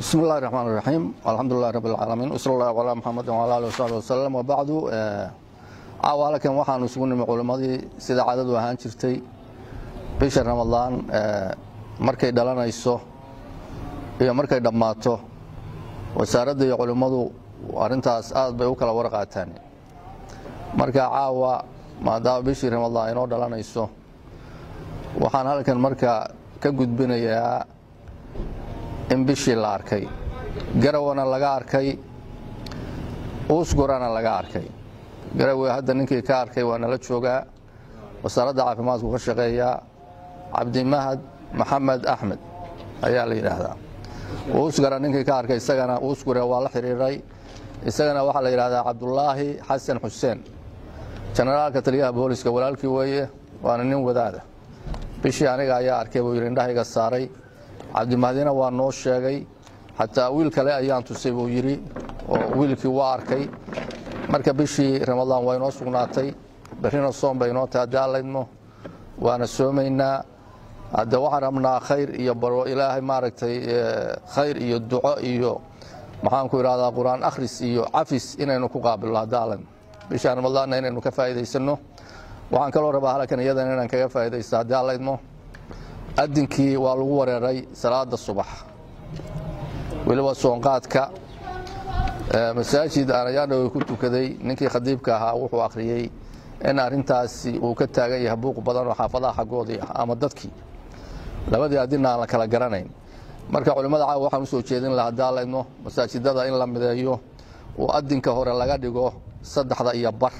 بسم الله الرحمن الرحيم الحمد لله رب العالمين وصلى الله على محمد وعلى اله وصحبه وسلم وبعد caawa halkan waxaanu isugu nimi culimmadii sida cadadu ahaan jirtay bisha ramadaan markay dhalanayso iyo markay dhammaato wasaaradda iyo culimmadu arrintaas aad bay u kala warqaataan marka caawa maadaama bishii ramadaan inoo dhalanayso waxaan halkan marka ka gudbinayaa in bishii la arkay garawana laga arkay uusgurana laga arkay garawe hadda ninkii ka arkay waa nala joogaa wasaaradda caafimaadku ka shaqeeyaa cabdimahad maxamed axmed ayaa la yidhaahdaa uusgara ninkii ka arkay isagana uusgure waa la xiriiray isagana waxaa la yidhahdaa cabdulaahi xasan xuseen jenaraalka taliyaha booliska walaalkii weeye waana nin wadaada bishii aniga ayaa arkay buu yidhi indhahayga saaray cabdimahdina waa noo sheegay xataa wiil kale ayaan tusay buu yidhi oo wiilkii waa arkay marka bishii ramadaan waa inoo sugnaatay berrina soom bay inoo tahay haddii allaydmo waana soomaynaa hadde waxaan rabnaa khayr iyo baro ilaahay maaragtay khayr iyo duco iyo maxaanku idhahdaa qur-aan akhris iyo cafis inaynu ku qaabilno haddii allaydmo bishaan ramadaanna inaynu ka faa'iidaysanno waxaan kaloo rabaa halkan iyadan inaan kaga faa'iidaysto haddii allaydmo adinkii waa lagu wareeray salaada subax weliba soonqaadka masaajid aan ayaandhawe ku tukaday ninkii khadiibka ahaa wuxuu akhriyey in arintaasi uu ka taagan yahay buuq badan oo xaafadaha xaggoodii ah ama dadkii labadii adina aan la kala garanayn marka culimmada caawa waxaan usoo jeedin lahaa daalayno masaajidada in la mideeyo oo adinka hore laga dhigo saddexda iyo bar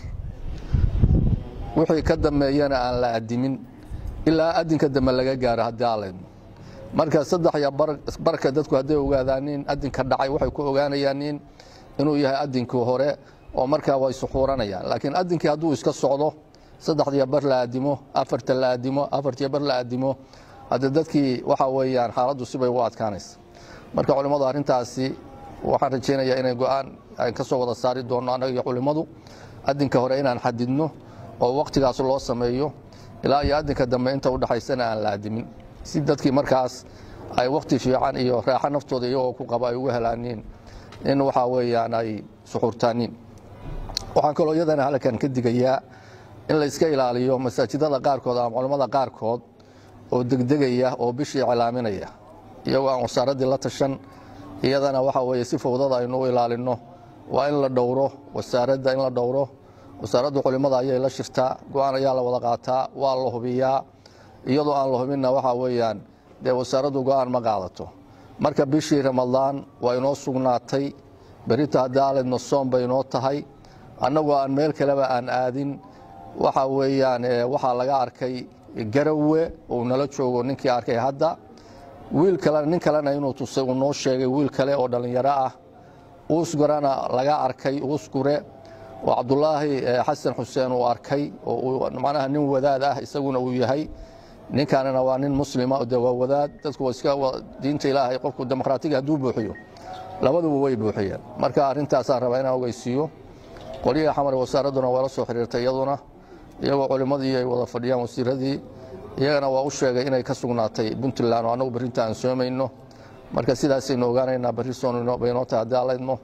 wixii ka dambeeyana aan la adimin ilaa adinka dambe laga gaaro haddii aalaydno marka saddex iyo barka dadku hadday ogaadaanin adinka dhacay waxay ku ogaanayaanin inuu yahay adinkii hore oo markaa way suxuuranayaan laakiin adinkii hadduu iska socdo saddexdiyo bar la aadimo afarta la aadimo afartiyo bar la aadimo hadde dadkii waxa weeyaan xaaladdu sibay u adkaanaysa marka culimmadu arrintaasi waxaan rajaynayaa inay go-aan aan ka soo wada saari doonno annaga iyo culimmadu adinka hore inaan xadidno oo wakhtigaas loo sameeyo ilaa iyo adinka dambe inta udhexaysana aan la adimin si dadkii markaas ay wakhti fiican iyo raaxo naftooda iyagoo ku qaba ay ugu helaaniin in waxaa weeyaan ay suxuurtaaniin waxaan kaloo iyadana halkan ka digayaa in la iska ilaaliyo masaajidada qaarkood ama culammada qaarkood oo degdegaya oo bishii cilaaminaya iyagoo aan wasaaraddii la tashan iyadana waxaa weeye si fowdada aynu u ilaalinno waa in la dhowro wasaaradda in la dhowro wasaaraddu culimmada ayay la shirtaa go-aan ayaa la wada qaataa waa la hubiyaa iyadoo aan la hubinna waxaa weeyaan dee wasaaraddu go-aan ma qaadato marka bishii ramadaan waa inoo sugnaatay berita haddii aaledno soom bay inoo tahay annagoo aan meel kaleba aan aadin waxa weeyaan waxaa laga arkay garawe uu nala joogo ninkii arkay hadda wiil kalena nin kalena inuu tusay uu noo sheegay wiil kale oo dhallinyaro ah uusgurana laga arkay uusgure oo cabdulaahi xasan xuseen uu arkay oo macnaha nin wadaad ah isaguna uu yahay ninkanina waa nin muslima de waa wadaad dadku iska diinta ilaahay qofku dimuqraatiga hadduu buuxiyo labaduba way buuxiyeen marka arrintaasaan rabaa inaan ogeysiiyo qolihii xamar wasaaradduna waa la soo xiriirtay iyaduna iyagoo culimmadii ay wada fadhiyaan wasiiradii iyagana waa u sheegay inay ka sugnaatay puntland oo annagu berrinta aan soomayno marka sidaasaynu ogaanaynaa berri soonbaynoo tahay haddii allaydmo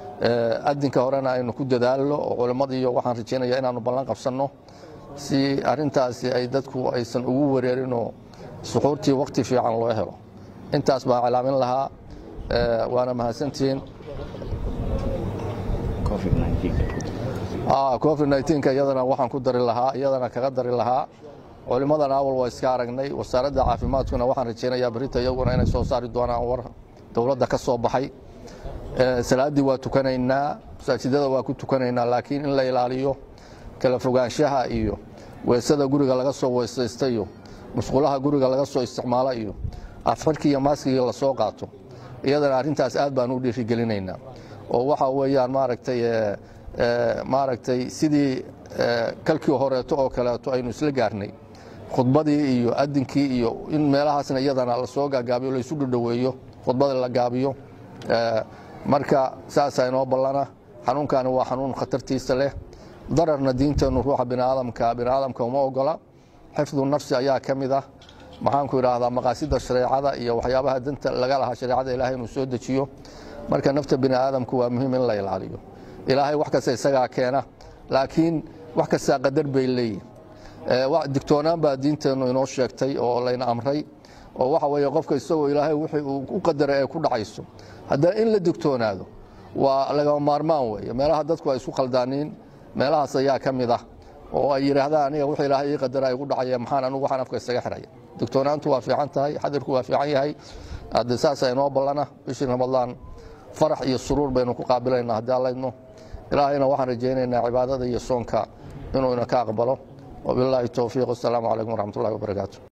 adinka horena aynu ku dadaalno oo culimmadiiyo waxaan rajaynaya inaanu ballan qabsanno si arintaasi ay dadku aysan ugu wareerinoo suxuurtii wakti fiican loo helo intaas baan cilaamin lahaa waana mahadsantihiin covid nka iyadana waxaan ku dari lahaa iyadana kaga dari lahaa culimmadana awal waa iska aragnay wasaaradda caafimaadkuna waxaan rajaynayaa berita iyaguna inay soo saari doonaan war dowladda ka soo baxay salaaddii waa tukanaynaa masaajidada waa ku tukanaynaa laakiin in la ilaaliyo kala fogaanshaha iyo weesada guriga laga soo weesaysta iyo musqulaha guriga laga soo isticmaalo iyo afxirkii iyo maaskigii lasoo qaato iyadana arrintaas aad baan u dhiirigelinaynaa oo waxa weeyaan maaragtay maaragtay sidii kalkii horeeto oo kaleeto aynu isla gaarnay khudbadii iyo adinkii iyo in meelahaasna iyadana lasoo gaagaabiyo laysu dhudhoweeyo khudbada la gaabiyo marka saasaa inoo ballana xanuunkani waa xanuun khatartiisa leh dararna diinteennu ruuxa biniaadamka biniaadamka uma ogola xifdu nafsi ayaa ka mid ah maxaanku idhaahdaa maqaasida shareecada iyo waxyaabaha danta laga lahaa shareecada ilaahay inuu soo dejiyo marka nafta bini aadamku waa muhiim in la ilaaliyo ilaahay wax kasta isagaa keena laakiin wax kastaa qadar bay leeyihin digtoonaan baa diinteennu inoo sheegtay oo layna amray oo waxa weeye qofka isagoo ilaahay wixii uu u qadaray ay ku dhacayso haddana in la digtoonaado waa lagama maarmaan weeye meelaha dadku ay isku khaldaaniin meelahaas ayaa ka mid ah oo ay yidhaahdaan aniga wixii ilaahay ii qadara ay gu dhacaya maxaan anugu waxaan afka isaga xiraya digtoonaantu waa fiican tahay xadirku waa fiican yahay hadde saasa inoo ballana bishii ramadaan farax iyo suruur baynu ku qaabilaynaa haddii allaydno ilaahayna waxaan rajaynaynaa cibaadada iyo soonka inuu ina ka aqbalo wabilaahi towfiiq wasalaamu calaykum waraxmat ullahi wabarakaatu